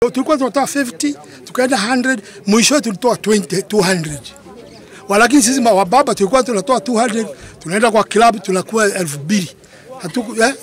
Tulikuwa tunatoa 50 tukaenda 100, mwisho tulitoa 20, 200. Walakini sisi wababa tulikuwa tunatoa 200, tunaenda kwa klabu tunakuwa elfu mbili hatuku eh?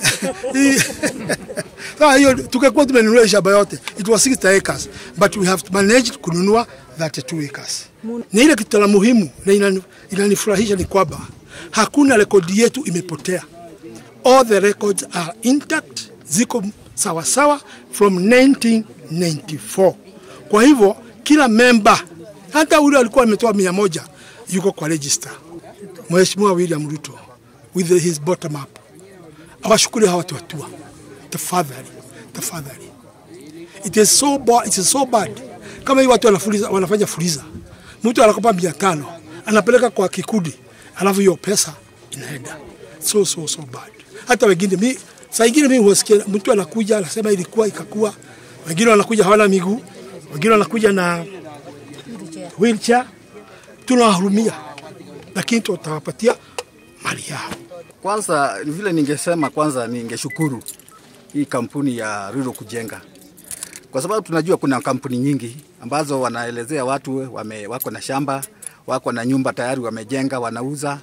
Sasa hiyo tungekuwa tumenunua shamba yote, it was 60 acres but we have managed kununua 32 acres. Ni ile kitu la muhimu na inanifurahisha ni kwamba hakuna rekodi yetu imepotea. All the records are intact, ziko sawa sawa from 1994. Kwa hivyo kila member, hata ule alikuwa ametoa mia moja yuko kwa register. Mheshimiwa William Ruto with his bottom up awashukuru hawa watu watua, tafadhali tafadhali. It is so bad, it is so bad. Kama hii watu wanafuliza, wanafanya fuliza, mtu anakopa mia tano anapeleka kwa kikundi, alafu hiyo pesa inaenda so so so bad. Hata wengine mi saa ingine mimi husikia mtu anakuja anasema ilikuwa ikakuwa, wengine wanakuja hawana miguu, wengine wanakuja na wheelchair. Tunawahurumia, lakini tutawapatia mali yao. Kwanza vile ningesema, kwanza ningeshukuru hii kampuni ya Ruto kujenga, kwa sababu tunajua kuna kampuni nyingi ambazo wanaelezea watu wame, wako na shamba wako na nyumba tayari wamejenga, wanauza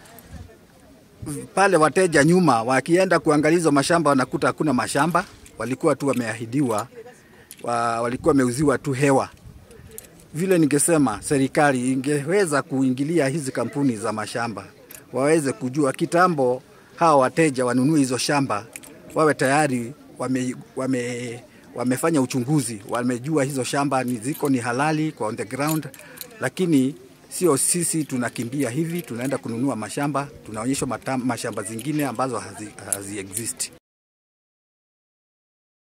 pale. Wateja nyuma wakienda kuangalia hizo mashamba wanakuta hakuna mashamba, walikuwa tu wameahidiwa wa, walikuwa wameuziwa tu hewa. Vile ningesema serikali ingeweza kuingilia hizi kampuni za mashamba waweze kujua kitambo, hawa wateja wanunue hizo shamba, wawe tayari wame, wame, wamefanya uchunguzi, wamejua hizo shamba ni ziko ni halali kwa on the ground, lakini sio sisi tunakimbia hivi, tunaenda kununua mashamba, tunaonyeshwa mashamba zingine ambazo hazi, hazi exist.